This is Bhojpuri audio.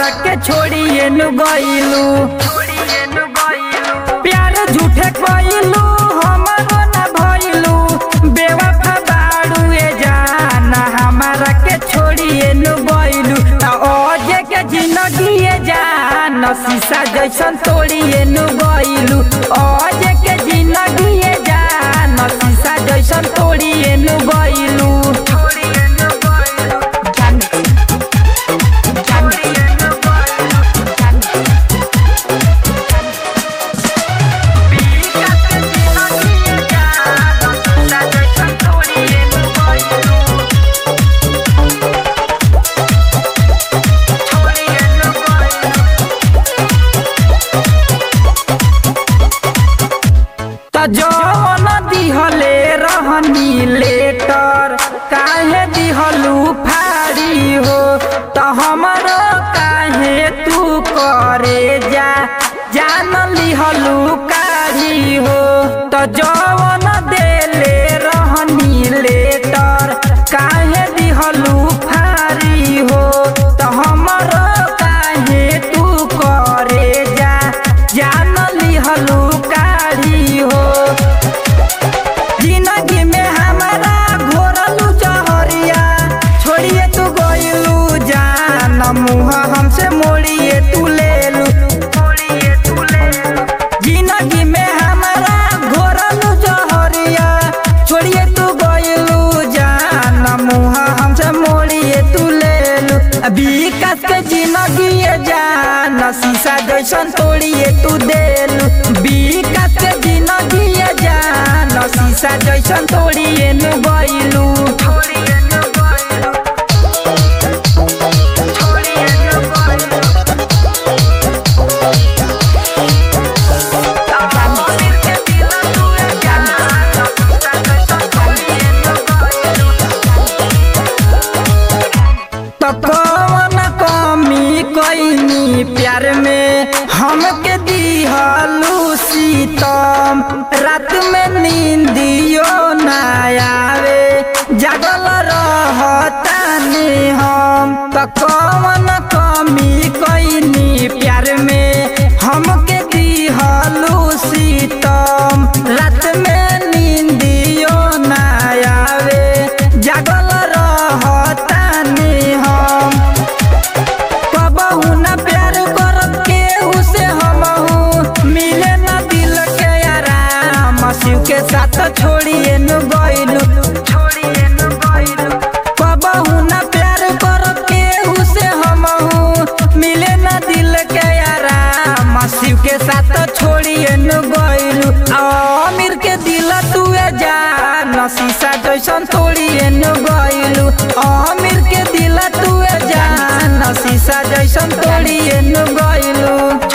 हमारा के छोड़िए नु गइलू प्यार झूठे कइलू हमरो ना भइलू बेवफा बाड़ू ए जाना हमारा के छोड़िए नु गइलू आ ओजे के जिंदगी ए जान शीशा जैसन तोड़िए नु गइलू ओजे के जिंदगी ए जान शीशा जैसन तोड़िए नु गइलू त जवन दिहले रहनी लेटर काहे दिहलू फाड़ी हो त हमरो काहे तू करे जा जान लिहलू काढ़ी हो त जवन देले रहनी लेटर काहे दिहलू फाड़ी हो त हमरो काहे तू करे जा जान लिहलू काढ़ी हो जिंदगी में हमारा घोरलू जहरिया छोड़िए तू गइलू जान मुँह हमसे मोड़िए तू लेलू जिंदगी में हमारा घोरलू जहरिया छोड़िए तू गइलू जान मुँह हमसे मोड़िए तू लेलू विकास के जिंदगी ये जान शीशा जैसन तोड़िए तू देलू विकास के जिंदगी ये जान शीशा जैसन तोड़िए नु गइलू तो कौन कमी कैनी प्यार में हमके दिहलू सीतम रात में नींदियो ना आवे जागल रहतानी हम तो कौन कमी कैनी प्यार में हमके दिहलू सीतम रात में नींदियो ना आवे जागल रहतानी हम कबहू न प्यार करब केहू से हमहू मिले न दिल के आराम शिव के साथ छोड़िए नु गइलू कबहू न प्यार करब केहू से हमहू मिले न दिल के आराम शिव के साथ छोड़िए नु गइलू अमीर के दिल तुए जान शीशा जैसन तोड़िए नु गइलू अमीर के दिल तुए जान शीशा जैसन तोड़िए नु गइलू